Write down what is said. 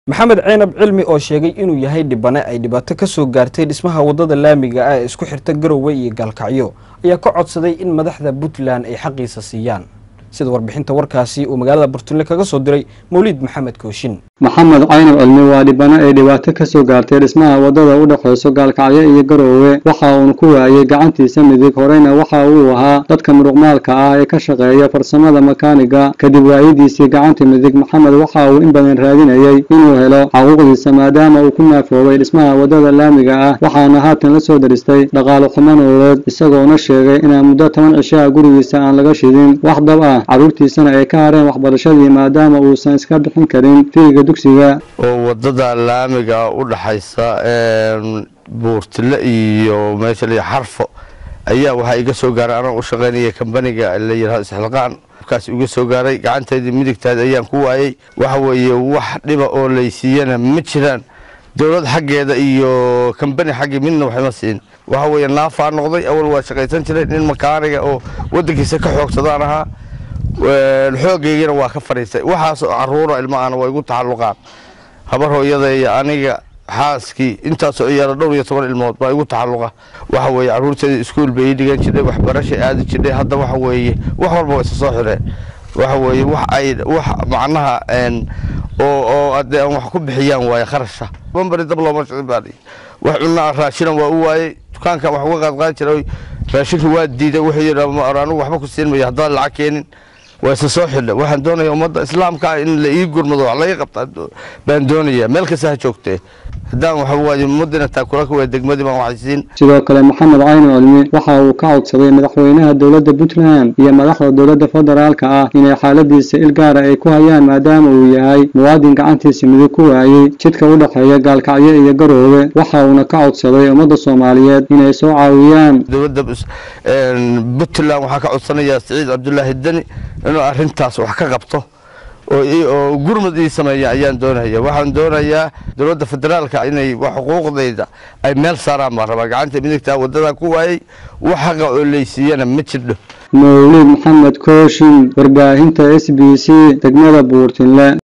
maxamed ceenab cilmi oo sheegay inuu yahay dhibane ay dhibaato ka soo gaartay dhismaha waddada laamiga ah ee isku xirta garowe iyo gaalkacyo ayaa ka codsaday in madaxda puntland ay xaqiisa siiyaan sida warbixinta warkaasi uu magaalada burtunle kaga soo diray mawliid maxamed kooshin maxamed caynab cilmi waa dhibano ay dhibaato ka soo gaartay dhismaha waddada u dhexayso gaalkacyo iyo garoowe waxa uuna ku waayey gacantiisa midig horeyna waxa uu ahaa dadka muruqmaalka ah ee ka shaqeeya farsamada makaaniga kadib waayidiisii gacanta midig maxamed waxa uu in badan raadinayey inuu helo xaquuqdiisa maadaama uu ku naafoobay dhismaha waddada laamiga ah waxaana haatan la soo daristay dhaqaale xumo nololeed isagoona sheegay inaan muddo toban cishaa gurigiisa aan laga shidin wax dab ah carruurtiisana ay ka hareen waxbarashadii maadaama uusan iska bixin karin fiiga dugsiga oo waddada laamiga u dhaxaysa buurtile iyo meesha la xarfo ayaa waxaa iga soo gaaray anaa u shaqaynaya kambaniga la yidhahdo isxilqaan kaas iga soo gaaray gacanteydii midigtaada ayaan ku waayey waxa weeye wax dhiba oo laysiiyana ma jiraan dowlad xaggeeda iyo kambani xaggii midna waxma siin waxa weeye naafaa noqday awal waa shaqaysan jiray nin makaaniga oo waddankiisa ka xoogsadaan ahaa xoogeygana waa ka fadhiistay waxaasoo caruuro ilmaana waa igu taxalluqaan habar hooyada iyo aniga xaaskii intaasoo ciyaaro dhowr iyo toban ilmood baa igu taxalluqa waxa weeye carruurteeda iskuul bay ii dhigan jirtay waxbarashay aadi jirtay hadda waxa weeye wax walba waa isa soo xireen waxa weeye wax ay wax macnaha oo oo haddee aan wax ku bixiyaan waaye kharasha bambari dab looma shicin baa wax cunaa raashinan waa u waayey dukaankan wax uga qaadqaadi jiray raashinka waa diiday wuxuu yidhi anigu waxba ku siin mayo haddaan lacag keenin waa isa soo xidha waxaan doonaya ummadda islaamka in la ii gurmado wax laga qabta baan doonaya meel kasta ha joogtee haddaan waxa waaye ummadina taakulaka waa degmadii baan waxaysiin sidoo kale maxamed cayno cilmi waxa uu ka codsaday madaxweynaha dowladda puntland iyo madaxda dowladda federaalka ah inay xaaladiisa il gaara ay ku hayaan maadaama uu yahay muwaadin gacantiisa midig ku waayey jidka u dhexeeya gaalkacyo iyo garoowe waxa uuna ka codsaday ummadda soomaaliyeed inay soo caawiyaan dowladda puntland waxaa ka codsanayaa siciid cabdulaahi deni inuu arrintaas wax ka qabto oo gurmud ii sameeya ayaan doonaya waxaan doonayaa dowladda federaalka inay xuquuqdayda ay meel saaraan baan rabaa gacanta midigtaa waddadaa ku waayey wax xaqa oo laysiiyana ma jirdho mawliid maxamed kooshin warbaahinta s b c degmada buurtinle